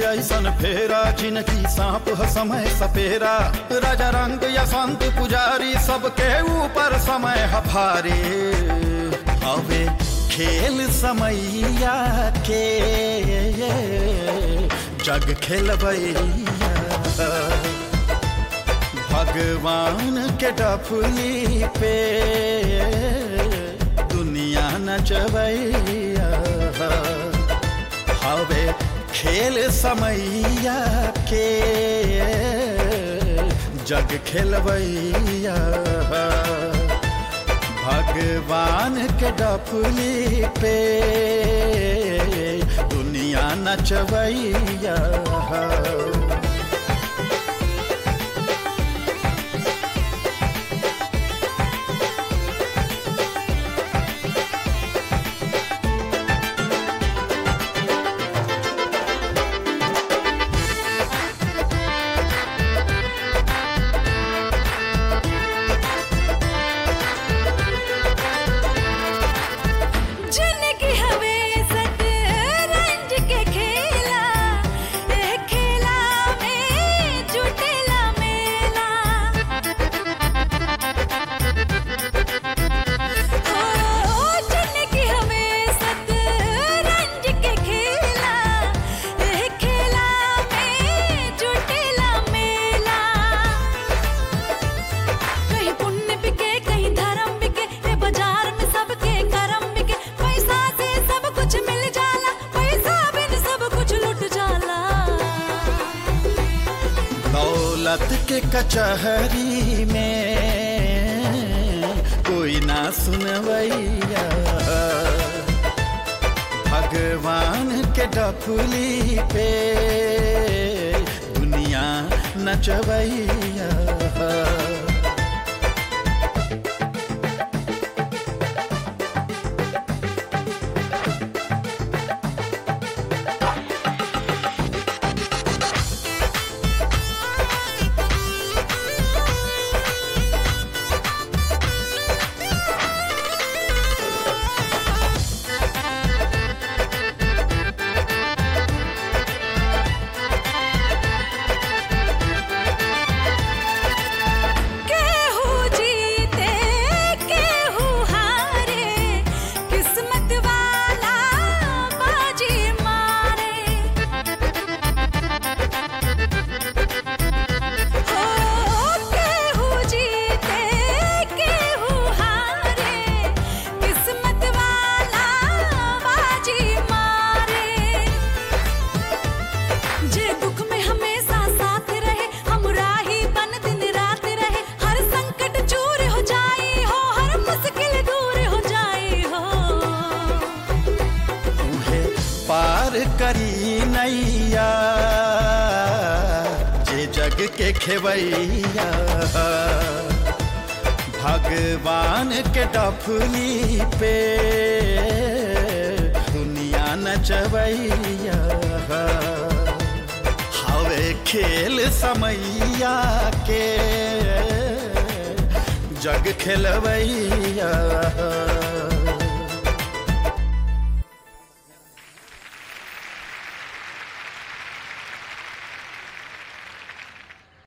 ऐसन फेरा जिनकी सांप ह समय सपेरा राजा रंग या संत पुजारी सबके ऊपर समय ह भारी हवे खेल समैया के जग खेलबैया भगवान के डफली पे दुनिया नचबैया हवे खेल समैया के जग खेलबैया भगवान के डफली पे दुनिया नचबैया जिनकी हवे सतरंज के खेला ए खेला में जुटेला मेला ओ जिनकी हवे सतरंज के खेला ए खेला में जुटेला मेला कहीं पुण्य बिके कहीं धर्म बिके ये बाजार में सबके करम बिके पैसा से सब कुछ मिल जाला पैसा बिन सब कुछ लुट जाला दौलत के कचहरी में कोई ना सुनवैया भगवान के डफली पे दुनिया नचवैया केहू जीते केहू हारे किस्मत वाला बाजी मारे हो केहू जीते केहू हारे किस्मत वाला बाजी मारे जे दुख में हमेशा साथ रहे हमरा ही बन दिन रात रहे हर संकट चूर हो जाई हो हर मुश्किल दूर हो जाई हो उहे पार करी नैया जे जग के खेवैया भगवान के डफली पे दुनिया नचवैया हवे खेल समैया के जग खेलवैया